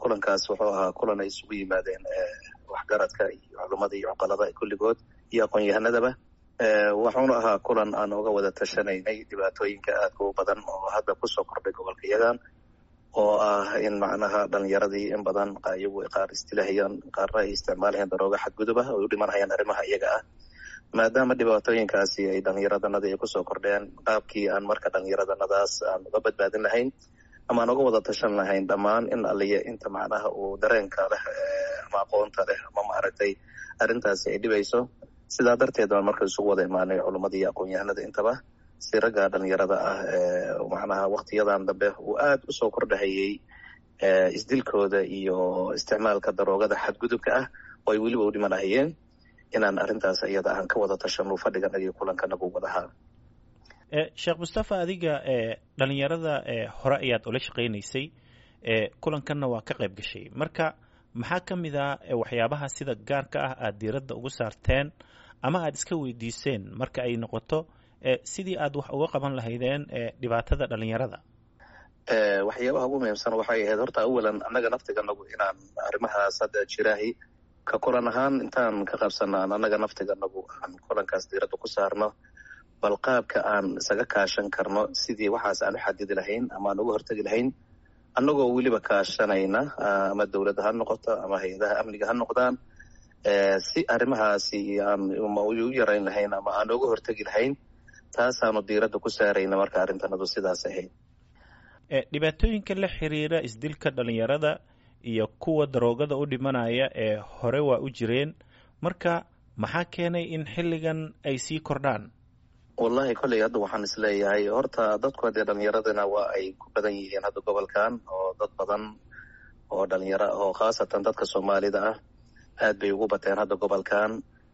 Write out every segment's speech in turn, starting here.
kulankaas wuxuu ahaa kulan ay isugu yimaadeen waxgaradka iyo culummada iyo cuqalada kulligood iyo aqoon-yahanadaba wuxuuna ahaa kulan aan uga wada tashanaynay dhibaatooyinka aadka u badan oo hadda kusoo kordhay gobolka yagan oo ah in macnaha dhalinyaradii in badan iyagu qaar istilahayaan qaarna ay isticmaalayaan darooga xadguduba ay u dhimanhayaan arrimaha iyaga ah maadaama dhibaatooyinkaasi ay dhallinyaradanadii ay kusoo kordheen qaabkii aan marka dhallinyaradanadaas aan uga badbaadin lahayn ama aan uga wada tashan lahayn dhammaan in aliya inta macnaha uu dareenka leh ama aqoonta leh ama maaragtay arrintaasi ay dhibayso sidaa darteed baan marka isugu wada imaanay culummada iyo aqoon-yahanada intaba si ragga dhalinyarada ah macnaha waktiyadan dambe uu aada usoo kordhahayey isdilkooda iyo isticmaalka daroogada xadgudubka ah oo ay weliba u dhimanahayeen inaan arrintaas iyada aan ka wada tashano fadhiganagii kulankanagu wadahaa sheekh mustafa adiga dhalinyarada hore ayaad ula shaqaynaysay kulankanna waa ka qayb gashay marka maxaa ka mid a waxyaabaha sida gaarka ah aada diiradda ugu saarteen ama aada iska weydiiseen marka ay noqoto sidii aad wax uga qaban lahaydeen dhibaatada dhalinyarada waxyaabaha ugu muhiimsan waxay ahayd horta awalan annaga naftiganagu inaan arrimahaas hadda jiraahi ka kulan ahaan intaan ka qabsanaan annaga naftiganagu aan kulankaas diiradda ku saarno bal qaabka aan isaga kaashan karno sidii waxaas aan u xadidi lahayn ama aan uga hortegi lahayn annagoo weliba kaashanayna ama dowladda ha noqoto ama hay-adaha amniga ha noqdaan si arrimahaasi aan u yarayn lahayn ama aan uga hortegi lahayn taasaanu diiradda ku saarayna marka arrintanadu sidaas ahayd dhibaatooyinka la xiriira isdilka dhalinyarada iyo kuwa daroogada u dhimanaya ee hore waa u jireen marka maxaa keenay in xilligan ay sii kordhaan wallahi kolley hadda waxaan isleeyahay horta dadku haddee dhalinyaradana waa ay ku badan yihiin hadda gobolkan oo dad badan oo dhalinyaro oo khaasatan dadka soomaalida ah aad bay ugu bateen hadda gobolkan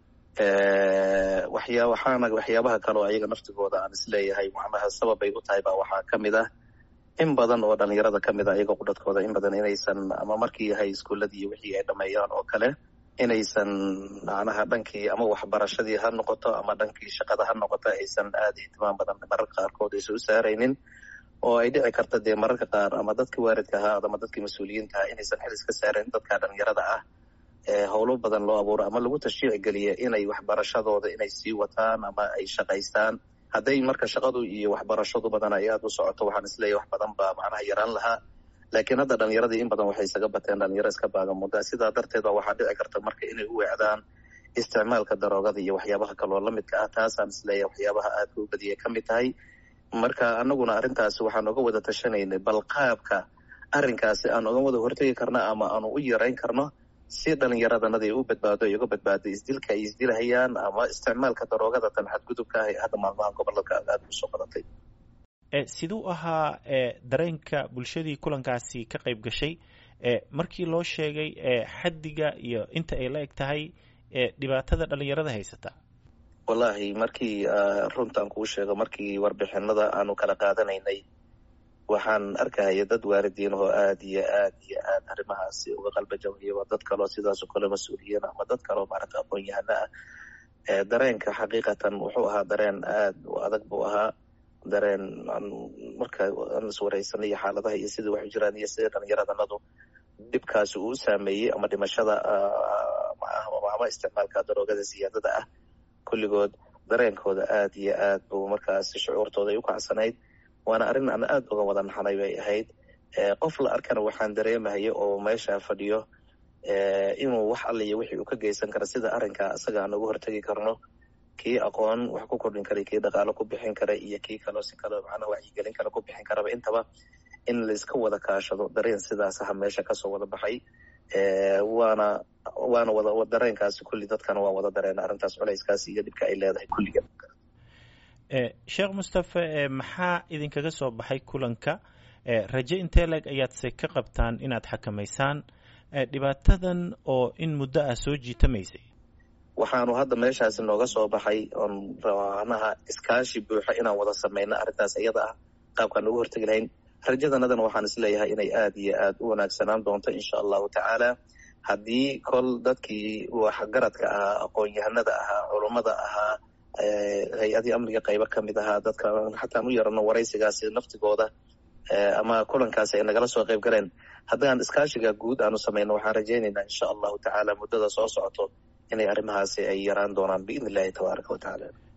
waxyaa waxaana waxyaabaha kale oo ayaga naftigooda aan isleeyahay macnaha sababay u tahay baa waxaa ka mid ah in badan oo dhalinyarada ka mid a iyaga qudhadkooda in badan inaysan ama markii yahay iskuuladii iyo wixii ay dhameeyaan oo kale inaysan macnaha dhankii ama waxbarashadii ha noqoto ama dhankii shaqada ha noqoto aysan aada ihtimaam badan mararka qaarkood aysan u saaraynin oo ay dhici karta dee mararka qaar ama dadkii waalidka ahaa ama dadkii mas-uuliyiinta ah inaysan xil iska saarayn dadka dhalinyarada ah howlo badan loo abuuro ama lagu tashjiici geliya inay waxbarashadooda inay sii wataan ama ay shaqaystaan hadday marka shaqadu iyo waxbarashadu badan ay aada u socoto waxaan isleeyahy wax badan baa macnaha yaraan lahaa laakiin hadda dhalinyaradii in badan waxay isaga bateen dhalinyaro iska baagamuda sidaa darteed ba waxaa dhici karta marka inay u weecdaan isticmaalka daroogada iyo waxyaabaha kaloo lamidka ah taasaan isleeyahay waxyaabaha aadka u badiyay ka mid tahay marka anaguna arrintaasi waxaan uga wada tashanaynay bal qaabka arrinkaasi aan uga wada hortegi karno ama aanu u yarayn karno si dhalinyaradanadii u badbaado ay uga badbaado isdilka ay isdilahayaan ama isticmaalka daroogada tan xadgudubka ah ee hadda maalmaha gobolka aada usoo badatay siduu ahaa dareenka bulshadii kulankaasi ka qayb gashay markii loo sheegay xaddiga iyo inta ay la eg tahay dhibaatada dhalinyarada haysata wallahi markii runtaan kuu sheego markii warbixinada aanu kala qaadanaynay waxaan arkahaya dad waalidiin oo aad iyo aad iyo aad arrimahaasi uga qalbajabaya dad kaloo sidaasoo kale mas-uuliyiin ama dad kaloo maaragta aqoon-yahano ah dareenka xaqiiqatan wuxuu ahaa dareen aad u adag buu ahaa dareen marka aan iswaraysanay iyo xaaladaha iyo sidai waxu jiraan iyo sidai dhalinyaradanadu dhibkaasi uu saameeyey ama dhimashada ama isticmaalka daroogada siyaadada ah kulligood dareenkooda aad iyo aad buu markaasi shucuurtooda ay u kacsanayd waana arrin aan aada uga wada naxnay bay ahayd qof la arkana waxaan dareemahaya oo meesha fadhiyo inuu wax alliyo wixii uu ka geysan kara sida arrinka isaga aan uga hortegi karno kii aqoon wax ku kordhin kara kii dhaqaalo ku bixin kara iyo kii kaloo si kaleo macnaha wacyigelin kale ku bixin karaba intaba in laiska wada kaashado dareen sidaas aha meesha kasoo wada baxay waana waana wada dareenkaasi kulli dadkana waa wada dareena arrintaas culayskaasi iyo dhibka ay leedahay kulliga sheekh mustafe maxaa idinkaga soo baxay kulanka raje intee leeg ayaadse ka qabtaan inaad xakamaysaan dhibaatadan oo in muddo ah soo jiitamaysay waxaanu hadda meeshaasi nooga soo baxay oon rabanaha iskaashi buuxa inaan wada samayno arrintaas iyada ah qaabkaan ugu hortegi lahayn rajadanadana waxaan isleeyahay inay aada iyo aada u wanaagsanaan doonto insha allahu tacaala haddii kol dadkii waxgaradka ahaa aqoon-yahanada ahaa culummada ahaa hay-adii amniga qaybo ka mid ahaa dadka xataan u yarano waraysigaasi naftigooda ama kulankaasi ay nagala soo qayb galeen haddaan iskaashiga guud aanu samayno waxaan rajaynaynaa insha allahu tacaala muddada soo socoto inay arrimahaasi ay yaraan doonaan biidn illahi tabaaraka wa tacaala